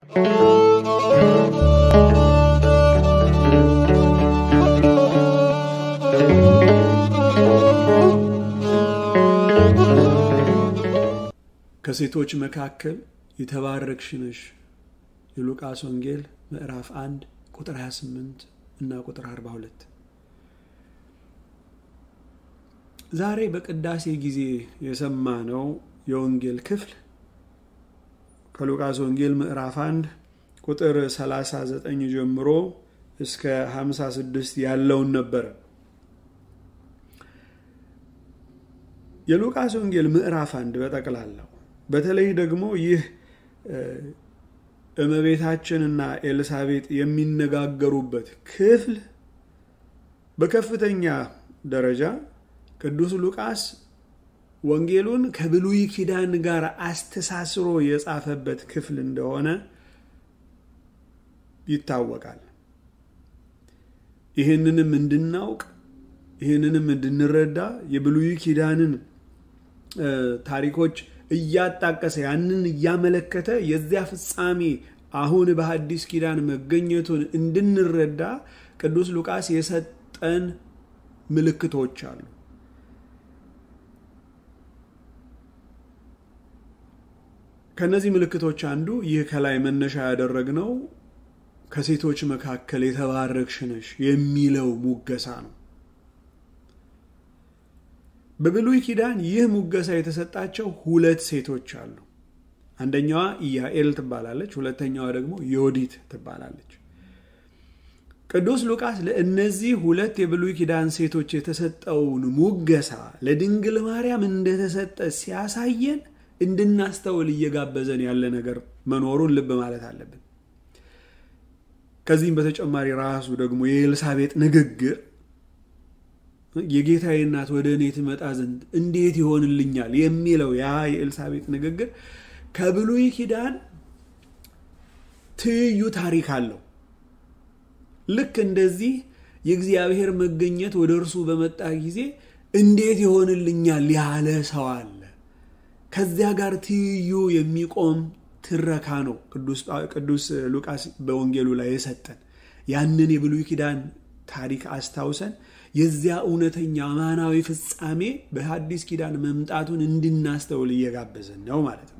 ከሴቶች መካከል የተባረክሽ ነሽ የሉቃስ ወንጌል ምዕራፍ 1 ቁጥር 28 እና ቁጥር 42 ዛሬ በቅዳሴ ጊዜ የሰማነው የወንጌል ክፍል ከሉቃስ ወንጌል ምዕራፍ 1 ቁጥር 39 ጀምሮ እስከ 56 ያለውን ነበረ። የሉቃስ ወንጌል ምዕራፍ አንድ በጠቅላላው በተለይ ደግሞ ይህ እመቤታችንና ኤልሳቤጥ የሚነጋገሩበት ክፍል በከፍተኛ ደረጃ ቅዱስ ሉቃስ ወንጌሉን ከብሉይ ኪዳን ጋር አስተሳስሮ የጻፈበት ክፍል እንደሆነ ይታወቃል። ይህንንም እንድናውቅ ይህንንም እንድንረዳ የብሉይ ኪዳንን ታሪኮች እያጣቀሰ ያንን እያመለከተ የዚያ ፍጻሜ አሁን በሐዲስ ኪዳን መገኘቱን እንድንረዳ ቅዱስ ሉቃስ የሰጠን ምልክቶች አሉ። ከእነዚህ ምልክቶች አንዱ ይህ ከላይ መነሻ ያደረግነው ከሴቶች መካከል የተባረክሽ ነሽ የሚለው ሙገሳ ነው። በብሉይ ኪዳን ይህ ሙገሳ የተሰጣቸው ሁለት ሴቶች አሉ። አንደኛዋ ኢያኤል ትባላለች፣ ሁለተኛዋ ደግሞ ዮዲት ትባላለች። ቅዱስ ሉቃስ ለእነዚህ ሁለት የብሉይ ኪዳን ሴቶች የተሰጠውን ሙገሳ ለድንግል ማርያም እንደተሰጠ ሲያሳየን እንድናስተውል እየጋበዘን ያለ ነገር መኖሩን ልብ ማለት አለብን። ከዚህም በተጨማሪ ራሱ ደግሞ የኤልሳቤጥ ንግግር የጌታዬ እናት ወደ እኔ ትመጣ ዘንድ እንዴት ይሆንልኛል የሚለው ያ የኤልሳቤጥ ንግግር ከብሉይ ኪዳን ትይዩ ታሪክ አለው። ልክ እንደዚህ የእግዚአብሔር መገኘት ወደ እርሱ በመጣ ጊዜ እንዴት ይሆንልኛል ያለ ሰው አለ። ከዚያ ጋር ትይዩ የሚቆም ትረካ ነው ቅዱስ ሉቃስ በወንጌሉ ላይ የሰጠን። ያንን የብሉይ ኪዳን ታሪክ አስታውሰን የዚያ እውነተኛ አማናዊ ፍጻሜ በሐዲስ ኪዳን መምጣቱን እንድናስተውል እየጋበዘን ነው ማለት ነው።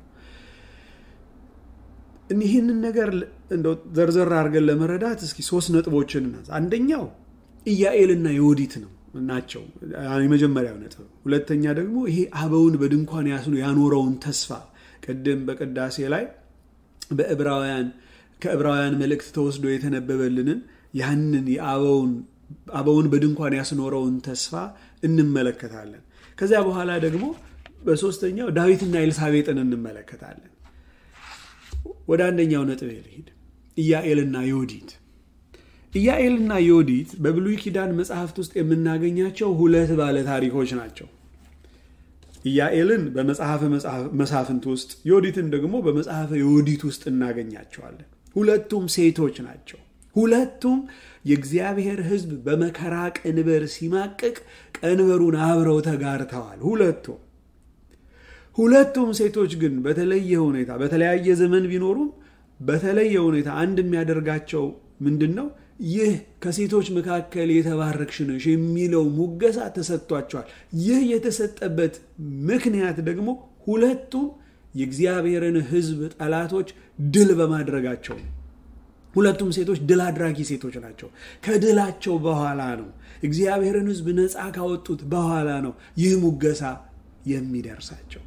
ይህንን ነገር እንደው ዘርዘር አድርገን ለመረዳት እስኪ ሶስት ነጥቦችን እናንሳ። አንደኛው ኢያኤልና ዮዲት ነው ናቸው የመጀመሪያው ነጥብ። ሁለተኛ ደግሞ ይሄ አበውን በድንኳን ያስኑ ያኖረውን ተስፋ ቅድም በቅዳሴ ላይ በዕብራውያን ከዕብራውያን መልእክት ተወስዶ የተነበበልንን ያንን የአበውን አበውን በድንኳን ያስኖረውን ተስፋ እንመለከታለን። ከዚያ በኋላ ደግሞ በሶስተኛው ዳዊትና ኤልሳቤጥን እንመለከታለን። ወደ አንደኛው ነጥብ ልሂድ። ኢያኤልና ዮዲት ኢያኤልና ዮዲት በብሉይ ኪዳን መጽሐፍት ውስጥ የምናገኛቸው ሁለት ባለ ታሪኮች ናቸው። ኢያኤልን በመጽሐፈ መሳፍንት ውስጥ ዮዲትን ደግሞ በመጽሐፈ ዮዲት ውስጥ እናገኛቸዋለን። ሁለቱም ሴቶች ናቸው። ሁለቱም የእግዚአብሔር ሕዝብ በመከራ ቀንበር ሲማቅቅ ቀንበሩን አብረው ተጋርተዋል። ሁለቱም ሁለቱም ሴቶች ግን በተለየ ሁኔታ በተለያየ ዘመን ቢኖሩም በተለየ ሁኔታ አንድ የሚያደርጋቸው ምንድን ነው? ይህ ከሴቶች መካከል የተባረክሽ ነሽ የሚለው ሙገሳ ተሰጥቷቸዋል። ይህ የተሰጠበት ምክንያት ደግሞ ሁለቱም የእግዚአብሔርን ሕዝብ ጠላቶች ድል በማድረጋቸው ነው። ሁለቱም ሴቶች ድል አድራጊ ሴቶች ናቸው። ከድላቸው በኋላ ነው እግዚአብሔርን ሕዝብ ነፃ ካወጡት በኋላ ነው ይህ ሙገሳ የሚደርሳቸው።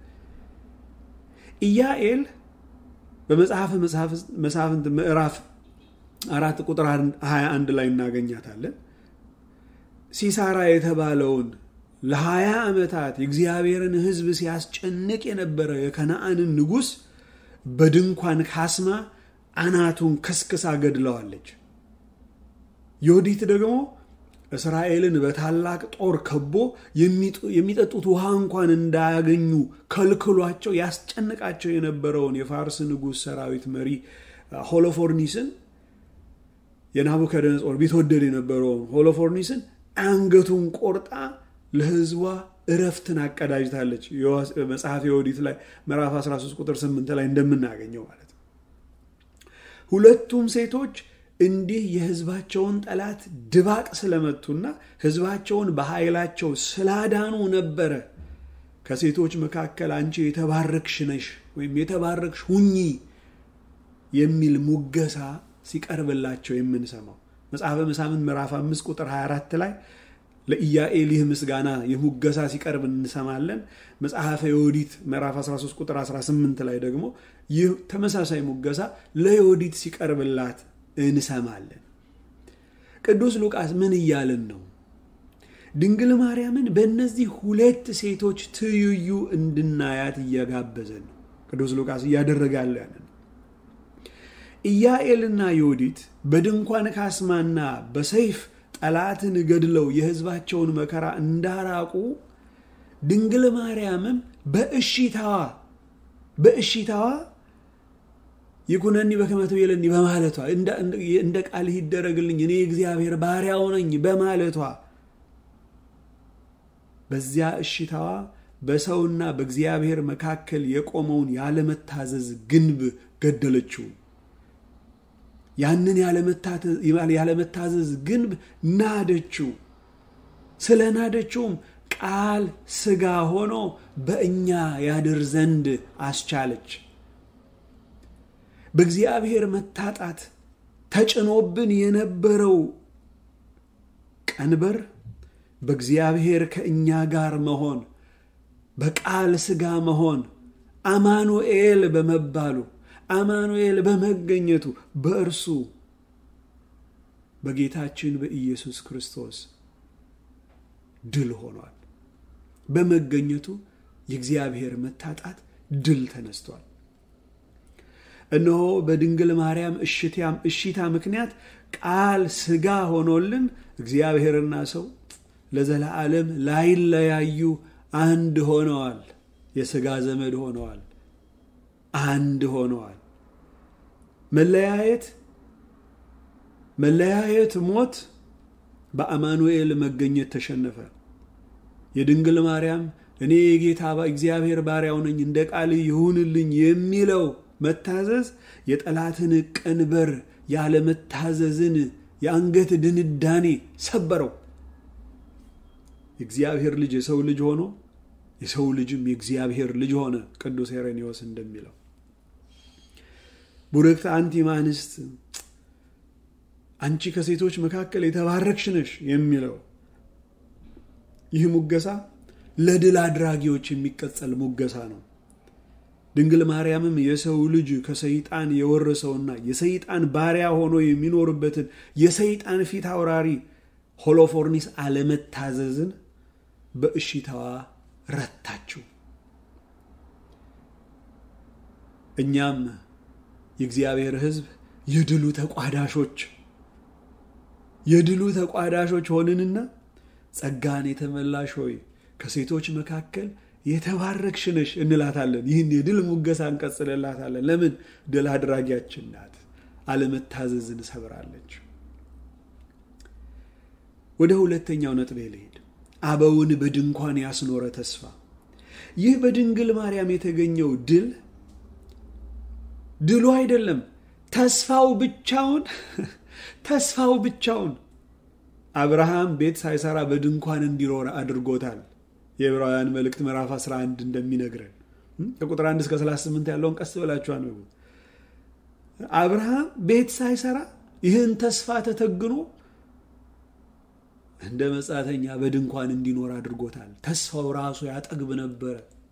ኢያኤል በመጽሐፈ መሳፍንት ምዕራፍ አራት ቁጥር 21 ላይ እናገኛታለን። ሲሳራ የተባለውን ለሀያ ዓመታት የእግዚአብሔርን ሕዝብ ሲያስጨንቅ የነበረ የከነአንን ንጉሥ በድንኳን ካስማ አናቱን ከስክሳ ገድለዋለች። ዮዲት ደግሞ እስራኤልን በታላቅ ጦር ከቦ የሚጠጡት ውሃ እንኳን እንዳያገኙ ከልክሏቸው ያስጨንቃቸው የነበረውን የፋርስ ንጉሥ ሰራዊት መሪ ሆሎፎርኒስን የናቡከደነጾር ቢትወደድ የነበረውን ሆሎፎርኒስን አንገቱን ቆርጣ ለሕዝቧ እረፍትን አቀዳጅታለች። መጽሐፍ ዮዲት ላይ ምዕራፍ 13 ቁጥር 8 ላይ እንደምናገኘው ማለት ነው። ሁለቱም ሴቶች እንዲህ የሕዝባቸውን ጠላት ድባቅ ስለመቱና ሕዝባቸውን በኃይላቸው ስላዳኑ ነበረ ከሴቶች መካከል አንቺ የተባረክሽ ነሽ ወይም የተባረክሽ ሁኚ የሚል ሙገሳ ሲቀርብላቸው የምንሰማው መጽሐፈ መሳፍንት ምዕራፍ 5 ቁጥር 24 ላይ ለኢያኤል ይህ ምስጋና የሙገሳ ሲቀርብ እንሰማለን። መጽሐፈ ዮዲት ምዕራፍ 13 ቁጥር 18 ላይ ደግሞ ይህ ተመሳሳይ ሙገሳ ለዮዲት ሲቀርብላት እንሰማለን። ቅዱስ ሉቃስ ምን እያልን ነው? ድንግል ማርያምን በእነዚህ ሁለት ሴቶች ትይዩ እንድናያት እየጋበዘን ነው። ቅዱስ ሉቃስ እያደረገ ያለው ያንን ኢያኤልና ዮዲት በድንኳን ካስማና በሰይፍ ጠላትን ገድለው የሕዝባቸውን መከራ እንዳራቁ ድንግል ማርያምም በእሺታዋ በእሺታዋ ይኩነኒ በከመ ትቤለኒ በማለቷ እንደ ቃልህ ይደረግልኝ እኔ እግዚአብሔር ባሪያው ነኝ በማለቷ በዚያ እሺታዋ በሰውና በእግዚአብሔር መካከል የቆመውን ያለመታዘዝ ግንብ ገደለችው። ያንን ያለመታዘዝ ግንብ ናደችው። ስለ ናደችውም ቃል ሥጋ ሆኖ በእኛ ያድር ዘንድ አስቻለች። በእግዚአብሔር መታጣት ተጭኖብን የነበረው ቀንበር በእግዚአብሔር ከእኛ ጋር መሆን በቃል ሥጋ መሆን አማኑኤል በመባሉ አማኑኤል በመገኘቱ በእርሱ በጌታችን በኢየሱስ ክርስቶስ ድል ሆኗል። በመገኘቱ የእግዚአብሔር መታጣት ድል ተነስቷል። እነሆ በድንግል ማርያም እሺታ ምክንያት ቃል ሥጋ ሆኖልን እግዚአብሔርና ሰው ለዘላለም ላይለያዩ አንድ ሆነዋል። የሥጋ ዘመድ ሆነዋል። አንድ ሆነዋል። መለያየት መለያየት ሞት በአማኑኤል መገኘት ተሸነፈ። የድንግል ማርያም እኔ የጌታ እግዚአብሔር ባሪያው ነኝ እንደ ቃል ይሁንልኝ የሚለው መታዘዝ የጠላትን ቀንበር ያለመታዘዝን የአንገት ድንዳኔ ሰበረው። የእግዚአብሔር ልጅ የሰው ልጅ ሆኖ የሰው ልጅም የእግዚአብሔር ልጅ ሆነ። ቅዱስ ሄሬኔዎስ እንደሚለው ቡርክት አንቲ እምአንስት አንቺ ከሴቶች መካከል የተባረክሽ ነሽ የሚለው ይህ ሙገሳ ለድል አድራጊዎች የሚቀጸል ሙገሳ ነው። ድንግል ማርያምም የሰው ልጅ ከሰይጣን የወረሰውና የሰይጣን ባሪያ ሆኖ የሚኖርበትን የሰይጣን ፊት አውራሪ ሆሎፎርኒስ አለመታዘዝን በእሺታዋ ረታችው። እኛም የእግዚአብሔር ሕዝብ የድሉ ተቋዳሾች የድሉ ተቋዳሾች ሆንንና ጸጋን የተመላሽ ሆይ ከሴቶች መካከል የተባረክሽ ነሽ እንላታለን። ይህን የድል ሙገሳ እንቀጽልላታለን። ለምን? ድል አድራጊያችን ናት። አለመታዘዝን ሰብራለች። ወደ ሁለተኛው ነጥቤ ልሄድ። አበውን በድንኳን ያስኖረ ተስፋ። ይህ በድንግል ማርያም የተገኘው ድል ድሉ አይደለም፣ ተስፋው ብቻውን ተስፋው ብቻውን አብርሃም ቤት ሳይሰራ በድንኳን እንዲኖር አድርጎታል። የዕብራውያን መልእክት ምዕራፍ 11 እንደሚነግረን ከቁጥር 1 እስከ 38 ያለውን ቀስ ብላችሁ አንብቡ። አብርሃም ቤት ሳይሰራ ይህን ተስፋ ተተግኖ እንደ መጻተኛ በድንኳን እንዲኖር አድርጎታል። ተስፋው ራሱ ያጠግብ ነበረ።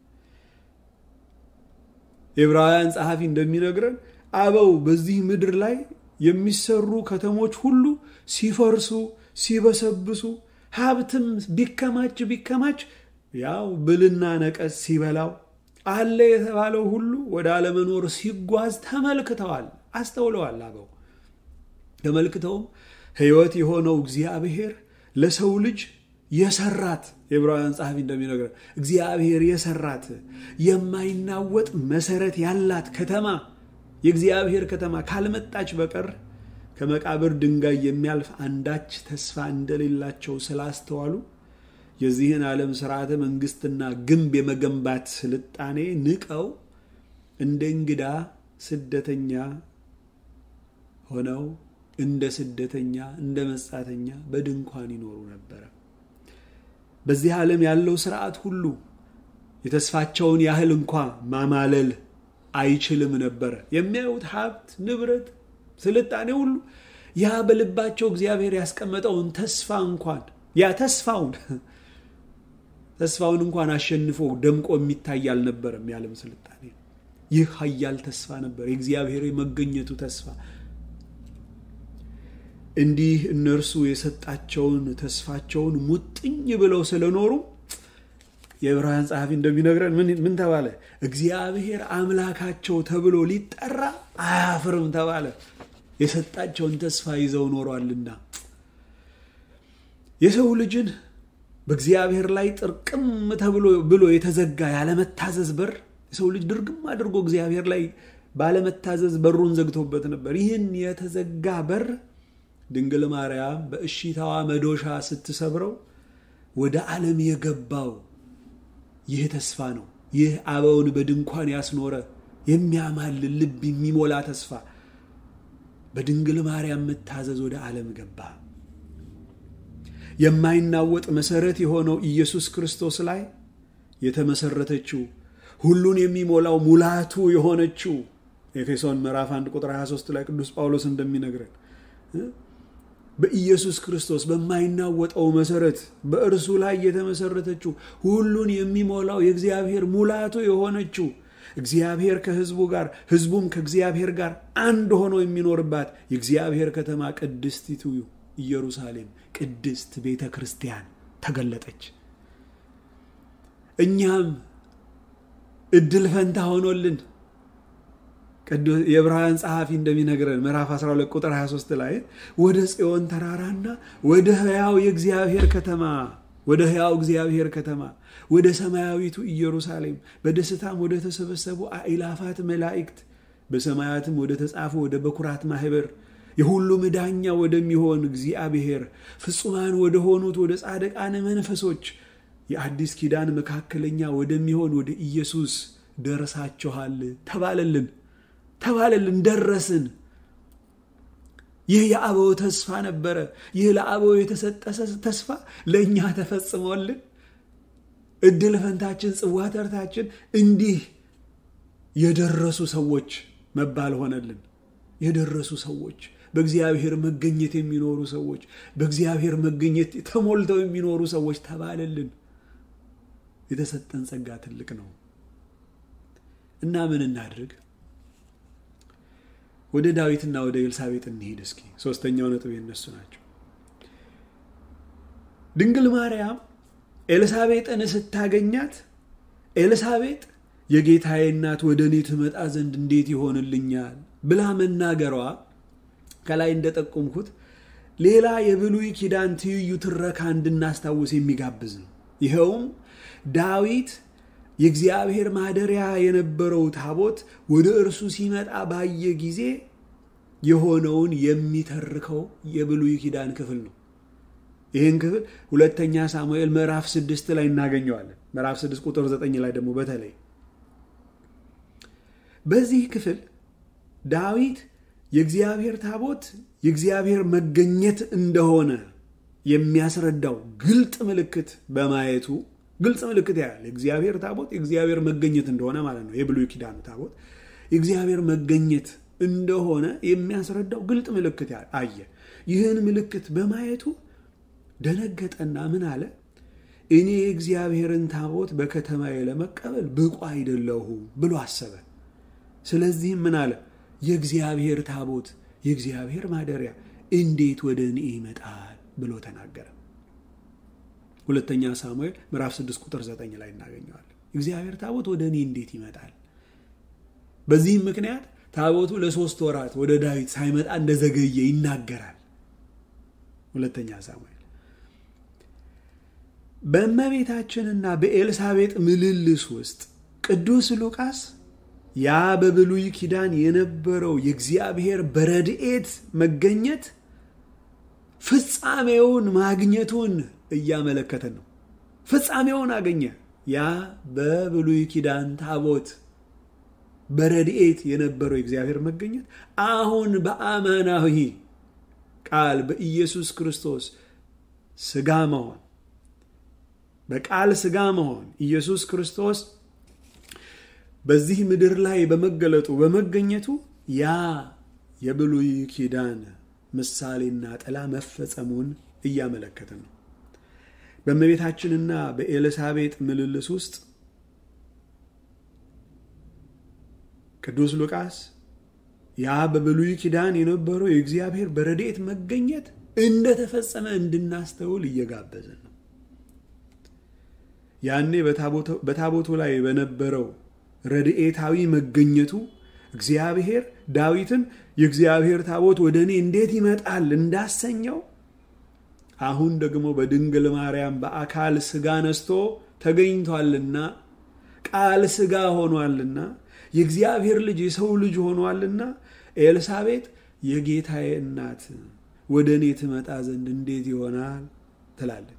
የዕብራውያን ጸሐፊ እንደሚነግረን አበው በዚህ ምድር ላይ የሚሰሩ ከተሞች ሁሉ ሲፈርሱ ሲበሰብሱ ሀብትም ቢከማች ቢከማች ያው ብልና ነቀዝ ሲበላው አለ የተባለው ሁሉ ወደ አለመኖር ሲጓዝ ተመልክተዋል፣ አስተውለዋል። አበው ተመልክተውም ሕይወት የሆነው እግዚአብሔር ለሰው ልጅ የሰራት የዕብራውያን ጸሐፊ እንደሚነግረን እግዚአብሔር የሰራት የማይናወጥ መሰረት ያላት ከተማ የእግዚአብሔር ከተማ ካልመጣች በቀር ከመቃብር ድንጋይ የሚያልፍ አንዳች ተስፋ እንደሌላቸው ስላስተዋሉ የዚህን ዓለም ስርዓተ መንግስትና ግንብ የመገንባት ስልጣኔ ንቀው እንደ እንግዳ ስደተኛ ሆነው እንደ ስደተኛ እንደ መጻተኛ በድንኳን ይኖሩ ነበረ። በዚህ ዓለም ያለው ስርዓት ሁሉ የተስፋቸውን ያህል እንኳ ማማለል አይችልም ነበረ። የሚያዩት ሀብት፣ ንብረት፣ ስልጣኔ ሁሉ ያ በልባቸው እግዚአብሔር ያስቀመጠውን ተስፋ እንኳን ያ ተስፋውን ተስፋውን እንኳን አሸንፎ ደምቆ የሚታይ አልነበረም። የዓለም ስልጣኔ ይህ ኃያል ተስፋ ነበር፣ የእግዚአብሔር የመገኘቱ ተስፋ። እንዲህ እነርሱ የሰጣቸውን ተስፋቸውን ሙጥኝ ብለው ስለኖሩ የዕብራውያን ጸሐፊ እንደሚነግረን ምን ተባለ? እግዚአብሔር አምላካቸው ተብሎ ሊጠራ አያፍርም ተባለ። የሰጣቸውን ተስፋ ይዘው ኖሯልና የሰው ልጅን በእግዚአብሔር ላይ ጥርቅም ተብሎ ብሎ የተዘጋ ያለመታዘዝ በር የሰው ልጅ ድርግም አድርጎ እግዚአብሔር ላይ ባለመታዘዝ በሩን ዘግቶበት ነበር። ይህን የተዘጋ በር ድንግል ማርያም በእሺታዋ መዶሻ ስትሰብረው ወደ ዓለም የገባው ይህ ተስፋ ነው። ይህ አበውን በድንኳን ያስኖረ የሚያማልል ልብ የሚሞላ ተስፋ በድንግል ማርያም መታዘዝ ወደ ዓለም ገባ። የማይናወጥ መሰረት የሆነው ኢየሱስ ክርስቶስ ላይ የተመሰረተችው ሁሉን የሚሞላው ሙላቱ የሆነችው ኤፌሶን ምዕራፍ 1 ቁጥር 23 ላይ ቅዱስ ጳውሎስ እንደሚነግረን በኢየሱስ ክርስቶስ በማይናወጠው መሰረት በእርሱ ላይ የተመሰረተችው ሁሉን የሚሞላው የእግዚአብሔር ሙላቱ የሆነችው እግዚአብሔር ከሕዝቡ ጋር ሕዝቡም ከእግዚአብሔር ጋር አንድ ሆኖ የሚኖርባት የእግዚአብሔር ከተማ ቅድስቲቱ ኢየሩሳሌም ቅድስት ቤተ ክርስቲያን ተገለጠች። እኛም እድል ፈንታ ሆኖልን የዕብራውያን ጸሐፊ እንደሚነግረን ምዕራፍ 12 ቁጥር 23 ላይ ወደ ጽዮን ተራራና ወደ ሕያው የእግዚአብሔር ከተማ ወደ ሕያው እግዚአብሔር ከተማ ወደ ሰማያዊቱ ኢየሩሳሌም በደስታም ወደ ተሰበሰቡ አእላፋት መላእክት በሰማያትም ወደ ተጻፉ ወደ በኩራት ማህበር የሁሉ መዳኛ ወደሚሆን እግዚአብሔር ፍጹማን ወደ ሆኑት ወደ ጻድቃን መንፈሶች የአዲስ ኪዳን መካከለኛ ወደሚሆን ወደ ኢየሱስ ደርሳችኋል ተባለልን ተባለልን ደረስን። ይህ የአበው ተስፋ ነበረ። ይህ ለአበው የተሰጠ ተስፋ ለእኛ ተፈጽሞልን እድል ፈንታችን፣ ጽዋ ተርታችን እንዲህ የደረሱ ሰዎች መባል ሆነልን። የደረሱ ሰዎች በእግዚአብሔር መገኘት የሚኖሩ ሰዎች በእግዚአብሔር መገኘት ተሞልተው የሚኖሩ ሰዎች ተባለልን። የተሰጠን ጸጋ ትልቅ ነው እና ምን እናድርግ? ወደ ዳዊትና ወደ ኤልሳቤጥ እንሄድ እስኪ። ሶስተኛው ነጥብ የነሱ ናቸው። ድንግል ማርያም ኤልሳቤጥን ስታገኛት ኤልሳቤጥ የጌታዬ እናት ወደ እኔ ትመጣ ዘንድ እንዴት ይሆንልኛል ብላ መናገሯ ከላይ እንደጠቆምኩት ሌላ የብሉይ ኪዳን ትይዩ ትረካ እንድናስታውስ የሚጋብዝ ነው። ይኸውም ዳዊት የእግዚአብሔር ማደሪያ የነበረው ታቦት ወደ እርሱ ሲመጣ ባየ ጊዜ የሆነውን የሚተርከው የብሉይ ኪዳን ክፍል ነው። ይህን ክፍል ሁለተኛ ሳሙኤል ምዕራፍ ስድስት ላይ እናገኘዋለን። ምዕራፍ ስድስት ቁጥር ዘጠኝ ላይ ደግሞ በተለይ በዚህ ክፍል ዳዊት የእግዚአብሔር ታቦት የእግዚአብሔር መገኘት እንደሆነ የሚያስረዳው ግልጥ ምልክት በማየቱ ግልጽ ምልክት ያያል። የእግዚአብሔር ታቦት የእግዚአብሔር መገኘት እንደሆነ ማለት ነው። የብሉይ ኪዳኑ ታቦት የእግዚአብሔር መገኘት እንደሆነ የሚያስረዳው ግልጥ ምልክት አየ። ይህን ምልክት በማየቱ ደነገጠና ምን አለ? እኔ የእግዚአብሔርን ታቦት በከተማዬ ለመቀበል ብቁ አይደለሁም ብሎ አሰበ። ስለዚህም ምን አለ? የእግዚአብሔር ታቦት የእግዚአብሔር ማደሪያ እንዴት ወደ እኔ ይመጣል ብሎ ተናገረ። ሁለተኛ ሳሙኤል ምዕራፍ 6 ቁጥር 9 ላይ እናገኘዋለን። እግዚአብሔር ታቦት ወደ እኔ እንዴት ይመጣል? በዚህም ምክንያት ታቦቱ ለሶስት ወራት ወደ ዳዊት ሳይመጣ እንደዘገየ ይናገራል። ሁለተኛ ሳሙኤል በእመቤታችንና በኤልሳቤጥ ምልልስ ውስጥ ቅዱስ ሉቃስ ያ በብሉይ ኪዳን የነበረው የእግዚአብሔር በረድኤት መገኘት ፍጻሜውን ማግኘቱን እያመለከተን ነው። ፍጻሜውን አገኘ። ያ በብሉይ ኪዳን ታቦት በረድኤት የነበረው የእግዚአብሔር መገኘት አሁን በአማናዊ ቃል በኢየሱስ ክርስቶስ ስጋ መሆን በቃል ስጋ መሆን ኢየሱስ ክርስቶስ በዚህ ምድር ላይ በመገለጡ በመገኘቱ ያ የብሉይ ኪዳን ምሳሌና ጥላ መፈጸሙን እያመለከተ ነው። በእመቤታችንና በኤልሳቤጥ ምልልስ ውስጥ ቅዱስ ሉቃስ ያ በብሉይ ኪዳን የነበረው የእግዚአብሔር በረድኤት መገኘት እንደተፈጸመ እንድናስተውል እየጋበዘ ነው። ያኔ በታቦቱ ላይ በነበረው ረድኤታዊ መገኘቱ እግዚአብሔር ዳዊትን የእግዚአብሔር ታቦት ወደ እኔ እንዴት ይመጣል እንዳሰኘው አሁን ደግሞ በድንግል ማርያም በአካል ስጋ ነስቶ ተገኝቷልና ቃል ስጋ ሆኗልና የእግዚአብሔር ልጅ የሰው ልጅ ሆኗልና ኤልሳቤጥ የጌታዬ እናት ወደ እኔ ትመጣ ዘንድ እንዴት ይሆናል ትላለች።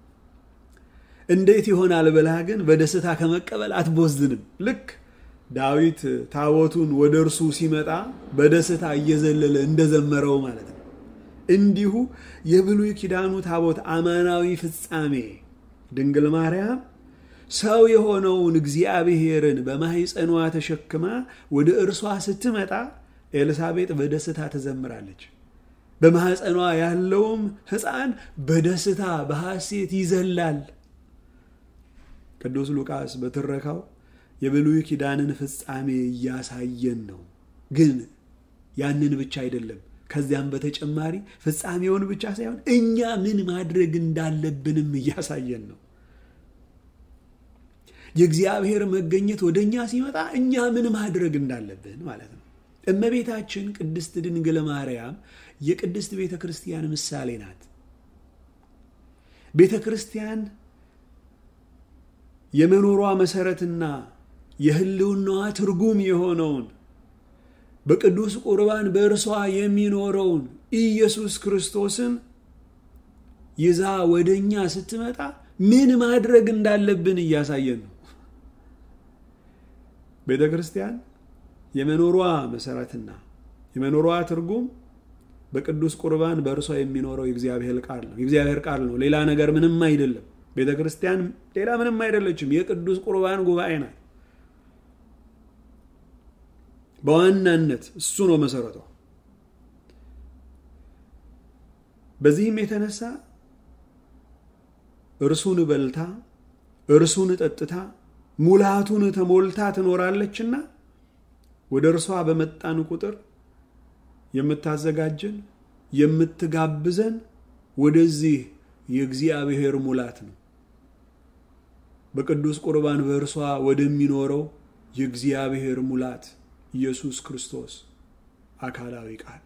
እንዴት ይሆናል ብላ ግን በደስታ ከመቀበል አትቦዝንም። ልክ ዳዊት ታቦቱን ወደ እርሱ ሲመጣ በደስታ እየዘለለ እንደዘመረው ማለት ነው። እንዲሁ የብሉይ ኪዳኑ ታቦት አማናዊ ፍጻሜ ድንግል ማርያም ሰው የሆነውን እግዚአብሔርን በማኅፀኗ ተሸክማ ወደ እርሷ ስትመጣ ኤልሳቤጥ በደስታ ትዘምራለች። በማኅፀኗ ያለውም ሕፃን በደስታ በሐሴት ይዘላል። ቅዱስ ሉቃስ በትረካው የብሉይ ኪዳንን ፍጻሜ እያሳየን ነው። ግን ያንን ብቻ አይደለም። ከዚያም በተጨማሪ ፍጻሜውን ብቻ ሳይሆን እኛ ምን ማድረግ እንዳለብንም እያሳየን ነው። የእግዚአብሔር መገኘት ወደ እኛ ሲመጣ እኛ ምን ማድረግ እንዳለብን ማለት ነው። እመቤታችን ቅድስት ድንግል ማርያም የቅድስት ቤተ ክርስቲያን ምሳሌ ናት። ቤተ ክርስቲያን የመኖሯ መሰረትና የሕልውናዋ ትርጉም የሆነውን በቅዱስ ቁርባን በእርሷ የሚኖረውን ኢየሱስ ክርስቶስን ይዛ ወደ እኛ ስትመጣ ምን ማድረግ እንዳለብን እያሳየን ነው። ቤተ ክርስቲያን የመኖሯ መሰረትና የመኖሯ ትርጉም በቅዱስ ቁርባን በእርሷ የሚኖረው የእግዚአብሔር ቃል ነው። የእግዚአብሔር ቃል ነው። ሌላ ነገር ምንም አይደለም። ቤተ ክርስቲያን ሌላ ምንም አይደለችም። የቅዱስ ቁርባን ጉባኤ ናት። በዋናነት እሱ ነው መሰረቷ። በዚህም የተነሳ እርሱን በልታ እርሱን ጠጥታ ሙላቱን ተሞልታ ትኖራለችና ወደ እርሷ በመጣን ቁጥር የምታዘጋጀን የምትጋብዘን ወደዚህ የእግዚአብሔር ሙላት ነው። በቅዱስ ቁርባን በእርሷ ወደሚኖረው የእግዚአብሔር ሙላት ኢየሱስ ክርስቶስ አካላዊ ቃል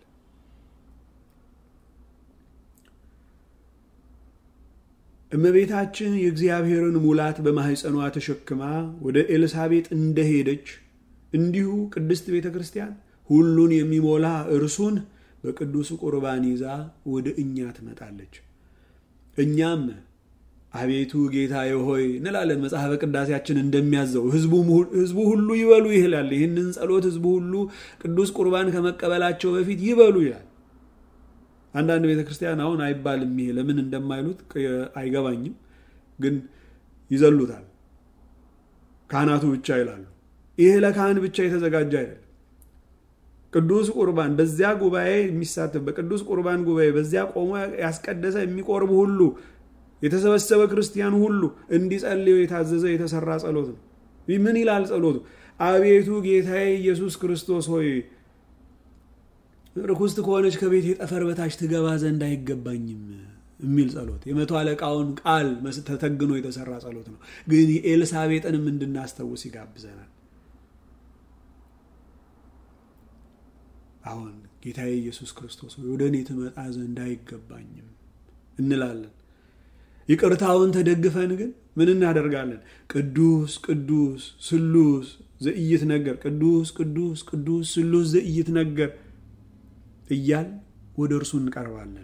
እመቤታችን የእግዚአብሔርን ሙላት በማኅፀኗ ተሸክማ ወደ ኤልሳቤጥ እንደሄደች እንዲሁ ቅድስት ቤተ ክርስቲያን ሁሉን የሚሞላ እርሱን በቅዱስ ቁርባን ይዛ ወደ እኛ ትመጣለች። እኛም አቤቱ ጌታዬ ሆይ እንላለን። መጽሐፈ ቅዳሴያችን እንደሚያዘው ሕዝቡ ሁሉ ይበሉ ይላል። ይህንን ጸሎት ሕዝቡ ሁሉ ቅዱስ ቁርባን ከመቀበላቸው በፊት ይበሉ ይላል። አንዳንድ ቤተ ክርስቲያን አሁን አይባልም። ይሄ ለምን እንደማይሉት አይገባኝም፣ ግን ይዘሉታል። ካህናቱ ብቻ ይላሉ። ይሄ ለካህን ብቻ የተዘጋጀ አይደለም። ቅዱስ ቁርባን በዚያ ጉባኤ የሚሳተፍ በቅዱስ ቁርባን ጉባኤ በዚያ ቆሞ ያስቀደሰ የሚቆርብ ሁሉ የተሰበሰበ ክርስቲያን ሁሉ እንዲጸልዩ የታዘዘ የተሰራ ጸሎት ነው። ምን ይላል ጸሎቱ? አቤቱ ጌታዬ ኢየሱስ ክርስቶስ ሆይ ርኩስት ከሆነች ከቤት የጠፈር በታች ትገባ ዘንድ አይገባኝም የሚል ጸሎት የመቶ አለቃውን ቃል ተተግኖ የተሰራ ጸሎት ነው። ግን የኤልሳቤጥንም እንድናስታውስ ይጋብዘናል። አሁን ጌታዬ ኢየሱስ ክርስቶስ ወደ እኔ ትመጣ ዘንድ አይገባኝም እንላለን። ይቅርታውን ተደግፈን ግን ምን እናደርጋለን? ቅዱስ ቅዱስ ስሉስ ዘኢይት ነገር ቅዱስ ቅዱስ ቅዱስ ስሉስ ዘኢይት ነገር እያል ወደ እርሱ እንቀርባለን፣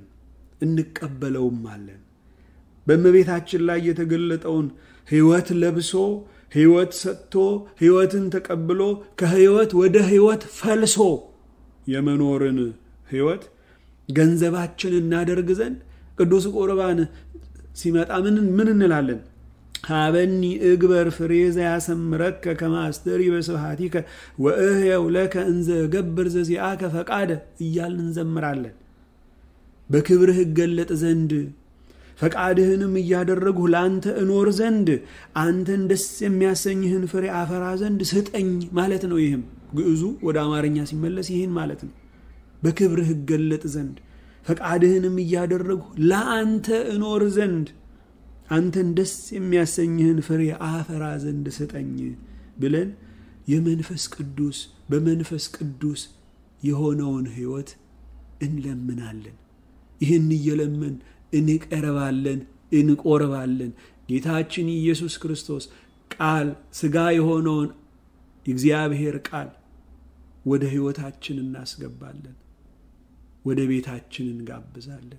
እንቀበለውም አለን። በእመቤታችን ላይ የተገለጠውን ሕይወት ለብሶ ሕይወት ሰጥቶ ሕይወትን ተቀብሎ ከሕይወት ወደ ሕይወት ፈልሶ የመኖርን ሕይወት ገንዘባችን እናደርግ ዘንድ ቅዱስ ቁርባን ሲመጣ ምን ምን እንላለን? ሀበኒ እግበር ፍሬ ዘያሰምረከ ከማስተሪ በስብሐቲከ ወእህየው ለከ እንዘ ገብር ዘዚአከ ፈቃደ እያልን እንዘምራለን። በክብርህ እገለጥ ዘንድ ፈቃድህንም እያደረግሁ ለአንተ እኖር ዘንድ አንተን ደስ የሚያሰኝህን ፍሬ አፈራ ዘንድ ስጠኝ ማለት ነው። ይህም ግዕዙ ወደ አማርኛ ሲመለስ ይህን ማለት ነው። በክብርህ እገለጥ ዘንድ ፈቃድህንም እያደረግሁ ለአንተ እኖር ዘንድ አንተን ደስ የሚያሰኝህን ፍሬ አፈራ ዘንድ ስጠኝ ብለን የመንፈስ ቅዱስ በመንፈስ ቅዱስ የሆነውን ሕይወት እንለምናለን። ይህን እየለመን እንቀርባለን፣ እንቆርባለን። ጌታችን ኢየሱስ ክርስቶስ ቃል ሥጋ የሆነውን የእግዚአብሔር ቃል ወደ ሕይወታችን እናስገባለን፣ ወደ ቤታችን እንጋብዛለን።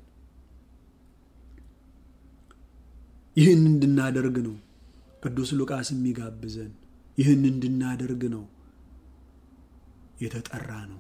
ይህን እንድናደርግ ነው ቅዱስ ሉቃስ የሚጋብዘን። ይህን እንድናደርግ ነው የተጠራ ነው።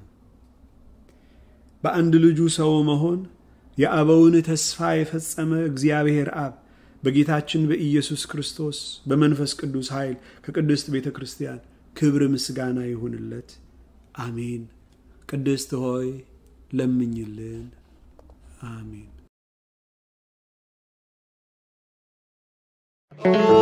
በአንድ ልጁ ሰው መሆን የአበውን ተስፋ የፈጸመ እግዚአብሔር አብ በጌታችን በኢየሱስ ክርስቶስ በመንፈስ ቅዱስ ኃይል ከቅድስት ቤተ ክርስቲያን ክብር ምስጋና ይሁንለት፣ አሜን። ቅድስት ሆይ ለምኝልን፣ አሜን።